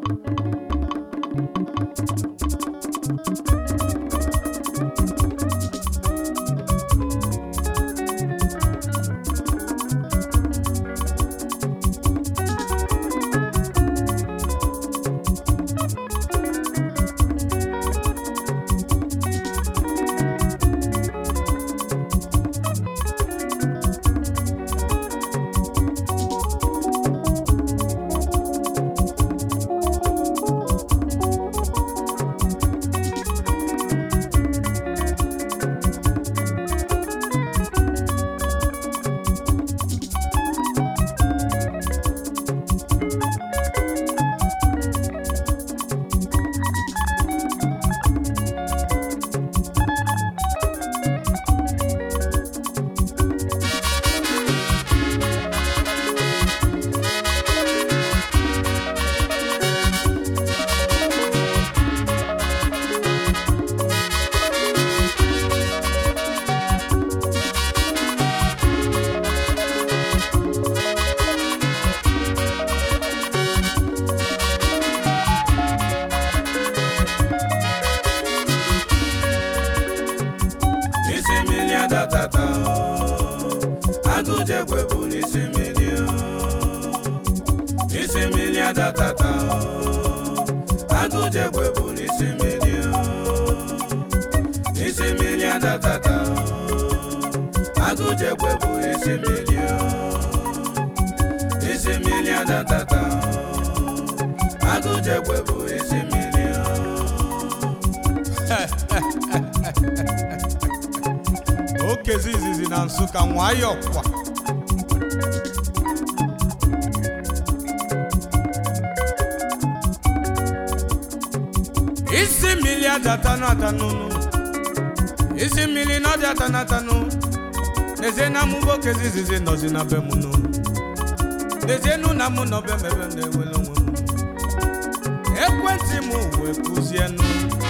isi mmiri adatata agụjekwe bụ n'isi mmiri isi mmiri adatata agụjekwe bụ n'isi mmiri isi mmiri adatata agụjekwe bụ isi mmiri isi mmiri adatata agụjekwe bụ isi mmiri okezi izizi na nsụka nwayọ kwa isi mmiri ajatanụ atanụnụ isi mmiri na ọdị atanụ atanụ n'ezie na mụ bụ okezi izizi nọzi na be m nụ n'ezie nụ na mụ nọ be m ebe m na-enwere onwe m ekwentị m wee kụzienụ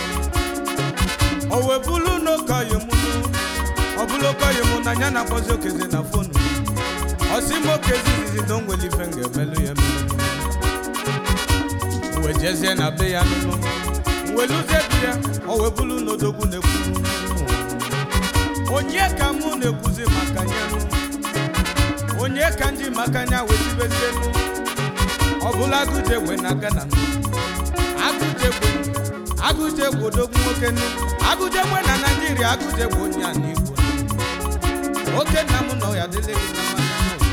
o wee bụrụ n'okoyi m nụ ọ bụrụ okoyi m na ya na-akpọzi okezi na fonu ọsị m okezi izizi na o nwere ife m ga-emelụ ya emelụ wee jezie na be ya nụnụ weluzie bi ya o wee bụrụ n'odogwu na-ekwu onye ka mụ na-ekwuzi maka ya nụ onye ka nji maka ya wee tibezie nụ ọ bụla agụje wee na gana nụ agụjegwe agụjegwe odogwu nwoke nụ agụjegwe na naijiria agụjegwe onye a n'igbo oke nna m nọ ya dịle gị na mma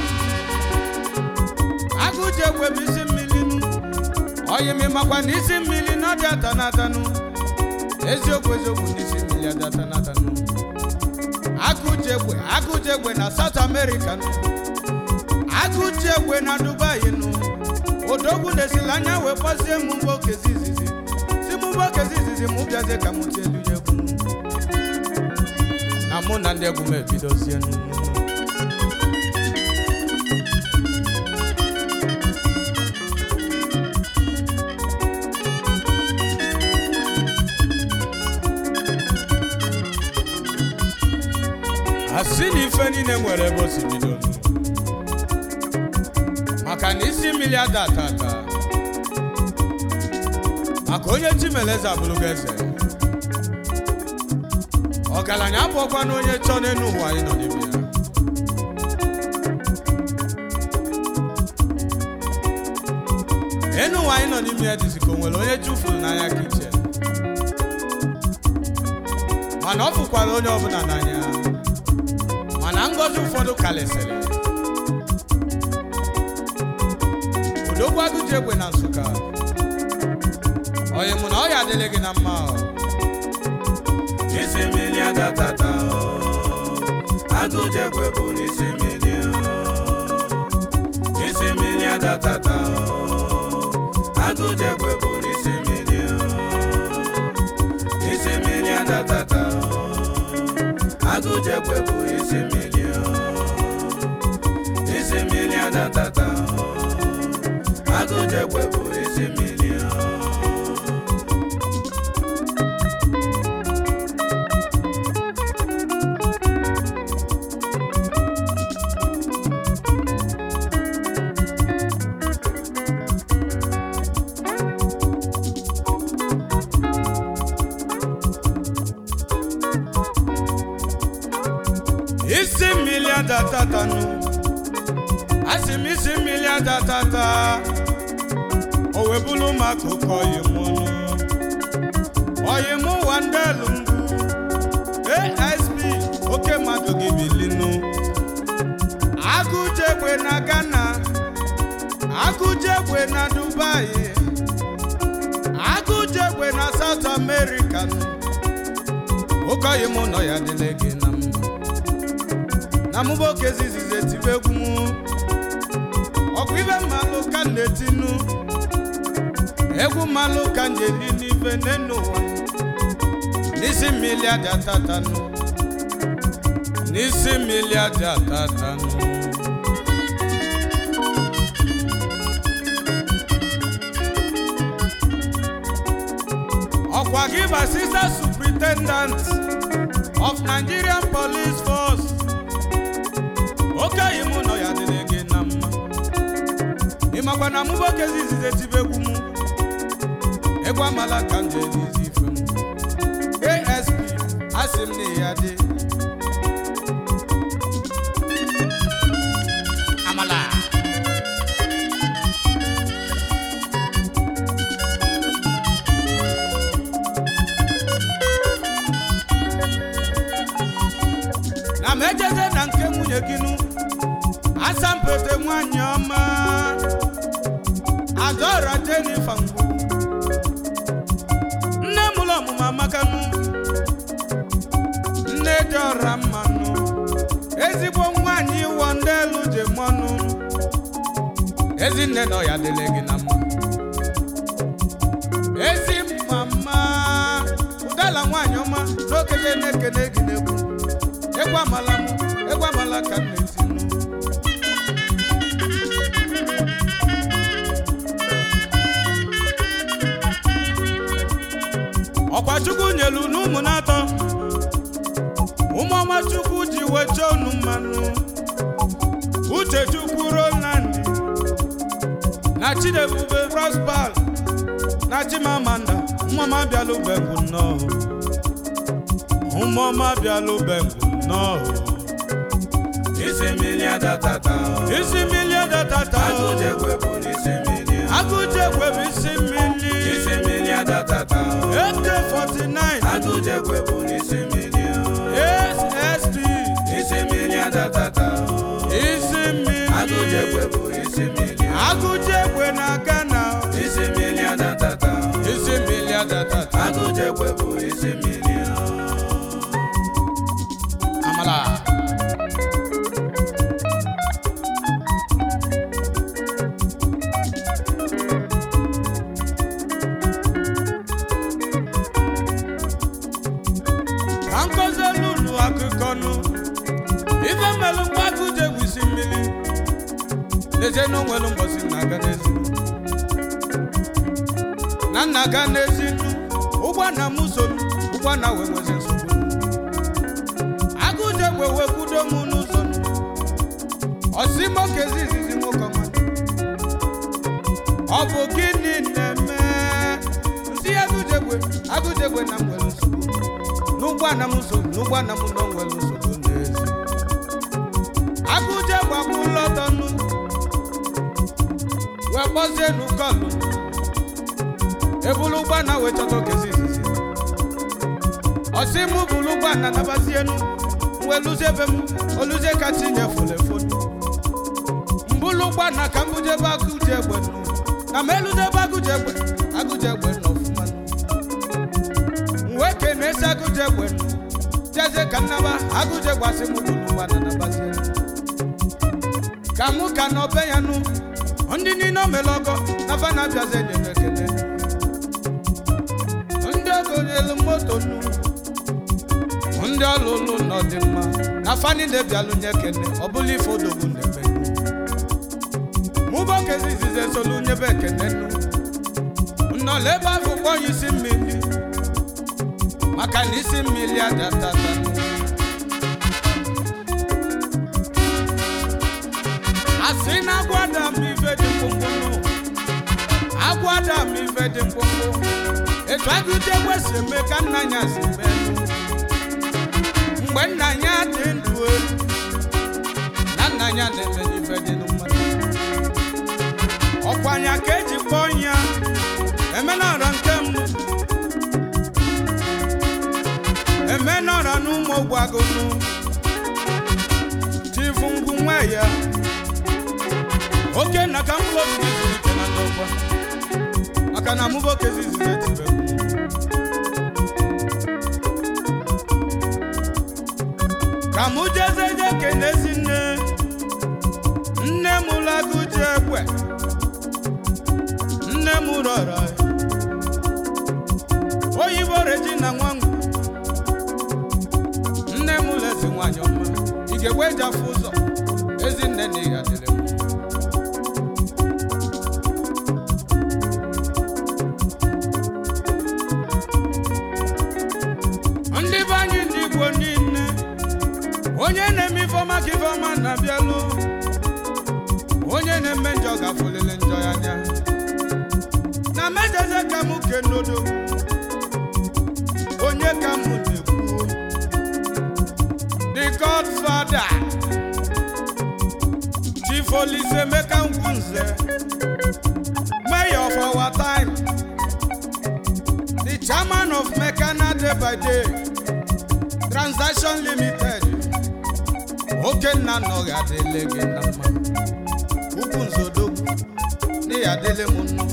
agụjegwe bụ isi mmiri nụ oyimi makwa na isi mmiri na ọdị ata na atanụ eziokwu eziokwu na isi mmiri adị ata na atanụ agụjegwe agụjegwe na south america nụ agụjegwe na dubai nụ odogwu na-esila anya wee kpọzie m mgbe okezi izizi si m mgbe okezi izizi m bịazie ka m tie elu ya egwu nụ. na mụ na ndị egwu m ebidozie nụ asị na ife niile nwere ebe o si bido nụ. maka na isi mmiri ada ata ata maka onye chimeleze abụrụgo eze ọgaranya abụọkwa na onye chọọ n'elu ụwa anyị nọ n'ime ya enu ụwa anyị nọ n'ime ya dịzi ka o nwere onye chụfuru n'anya ka iche mana ọ fụkwara onye ọbụla n'anya mana ngọzi ụfọdụ kalịsịrị odogwu agụji egbe na nsụka onye mụ na ọ ya adịghị gị na mma ọ. isi mmiri adatata agụjekwe bụ n'isi mmiri isi mmiri adatata agụjekwe bụ n'isi mmiri isi mmiri adatata agụjekwe bụ isi mmiri isi mmiri adatata agụjekwe bụ isi mmiri asị m isi mmiri adatata o wee bụrụ maka oke oyimụnụ oyimụ wandelu mbụ asp oke mmadụ gị bilinu agụjegbe na ghana agụjegbe na dubai agụjegbe na south america oke oyimụ nọ ya dịle gị na mma na mụba oke zizizi etibe egwu m ọkụ ibe mmalụ ka m na-etinu egwu mmalụ ka m na-eli n'ife n'enu ụwa n'isi mmiri adị atatanụ n'isi mmiri adị atatanụ ọkwa gị bụ assistant superintendent of nigerian police force okenye mụ nọ ya dịrị gị na mma ịmakwa na mụ nwoke zizizi etibe egwu m egwu amala ka m jee n'izi ife m asp asị m na ya dị amala na m ejeze na nke nwunye gị nụ asampete nwanyị ọma adọra jenifa mgbu nne m ụlọ ọmụmụ amakanụ nne dị ọra mmanụ ezigbo nwanyị ịwọ ndị elu ji mọnụ ezinne nọ ya dịle gị na mma ezi mama ụdala nwanyị ọma n'okele na-ekene gị n'egwu egwu amala m egwu amala ka m na-etinu ọkwa chukwu nyelu n'ụmụ na-atọ ụmụọma chukwu ji wecha unu mmanụ uche chukwu roland na chidebube prosper na chimamanda ụmụọma bịalụbegwu nnọọ ụmụọma bịalụbegwu nnọọ isi mmiri adatata isi mmiri adatata agụjegwe bụ n'isi mmiri agụjegwe bụ isi mmiri isi mmiri adatata AK49 agụjegwe bụ n'isi mmiri SST isi mmiri adatata isi mmiri agụjegwe bụ isi mmiri agụjegwe na Ghana isi mmiri adatata isi mmiri adatata agụjegwe bụ isi mmiri amala ka nkozi lulu akụkọ nụ ife mmelụ mgbe agụjegwe isi mmiri n'ezie na onwelu mbọsi na-aga n'ezi na nna ga n'ezi ụgbọ na m so m ụgbọ na wee nwezi nsogbu agụjegwe wee kwudo m n'ụzọ m ọsimoke zizizi nwoke ọma ọ bụ gịnị na-eme nsị agụjegwe agụjegwe na m nwere nsogbu n'ụgbọ na m so n'ụgbọ na m nọ nwere nsogbu n'ezi agụjegwe bụ lọdọnụ wee kpọzie n'ụkọlụ ebulu ụgbọ na wee chọta okezi izizi ọsị mụ bulu ụgbọ na nabazienu wee lụzie ebe m oluzie ka tinye folefonu mbulu ụgbọ na ka mbuje ebe agụji egbe nụ na m eluzie ebe agụji egbe agụji egbe nọ ọfụma wee kene esi agụji egbe nụ jezie ka nnaba agụji egbe asị mụ bulu ụgbọ na nabazienu ka mụ ka na ọbe ya nụ ndị niile o mere ọgọ na fa na-abịazi enyere ekele ndị ogonyelu moto nnu ndị ọlụlụ nọ dị mma na fa niile bịalụ nye ekene ọ bụla ife odogwu na-eme mụba okezi izizi esolu nyebe ekene nnu nnọla ebe ahụ kpọọ ya isi mmiri maka na isi mmiri adatata asị na agwada m ife dị mkpụmkpụ agwada m ife dị mkpụmkpụ etu agụjegwe si eme ka nna ya si mee mgbe nna ya dị ndụ elu na nna ya na-eme ife dị mmadụ gbagonu chifu ngwu nwa ya oke nna ka mkpụrụ obi gị zụlite na ndọgba maka na mụ bụ okezi izizi etibe ka mụ jeze je kenezi nne nne m lagụji egbe nne m rọrọ oyibo regina nwangu nne m lezi nwanyị ọma ị ga-egwe eji afụ ụzọ ezinne na ịga dịrị m ndị be anyị ndị igbo niile onye na-eme ifeọma ka ifeọma na-abịalụ onye na-eme njọ gafulele njọ ya anya na mejeze ka m kenodo onye ka m na-ekwu the godfather chief olise emeka ngwunze mayor of our time the chairman of mekana day by day transaction limited okenna nọghị adịle gị na mma ukwu nzodogwu n'ihi adịle m nnụ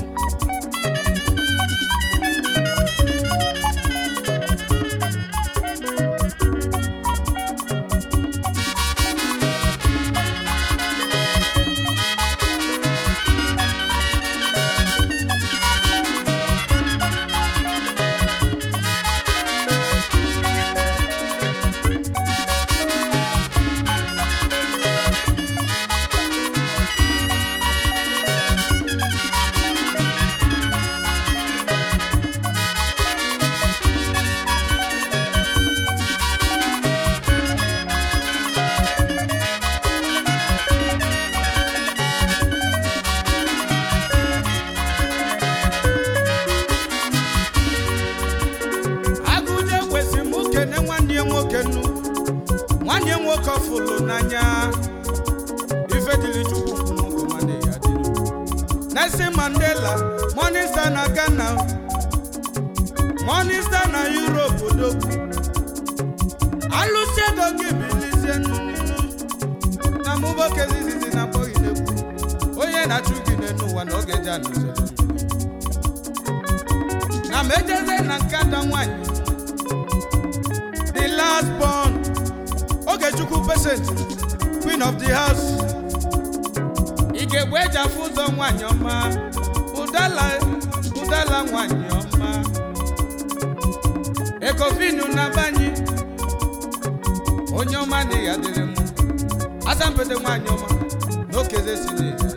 agụje kwesịrị m kene nwanne ya nwoke nnu nwanne ya nwoke ọ fụlụ n'anya ife dịrị chukwu kwuru nwanne ya dịrị Nelson Mandela Morning Star na Ghana Morning Star na Europe odogwu alụsị ego gị bilizie nnụnụ na mụboke zizizi na akpọghị n'egwu onye na-achụ gị n'elu ụwa na oge ji anụzere na mejeze na nkada nwanyị the last born ogechukwu pesent queen of the house ị ga-egbe eji afụ ụzọ nwanyị ọma ụdala ụdala nwanyị ọma ekofinu na banyị onye ọma na ya dịrị m asampete nwanyị ọma na okeze si na ya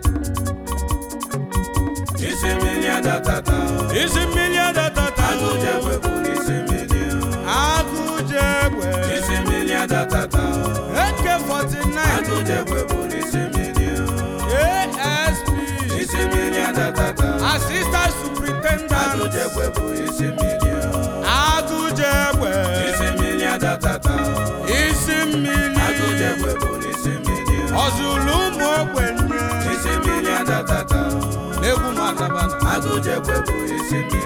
isi mmiri adatata isi mmiri adatata agụjegwe bụ isi mmiri agụjegwe isi mmiri adatata eke 49 agụjegwe bụ isi mmiri asp isi mmiri adatata assistant superintendent agụjegwe bụ isi mmiri agụjegwe isi mmiri adatata isi mmiri agụjegwe bụ isi mmiri ọzụlụ ụmụ ogbenye isi mmiri adatata n'egwu madabana agụjegwe bụ isi mmiri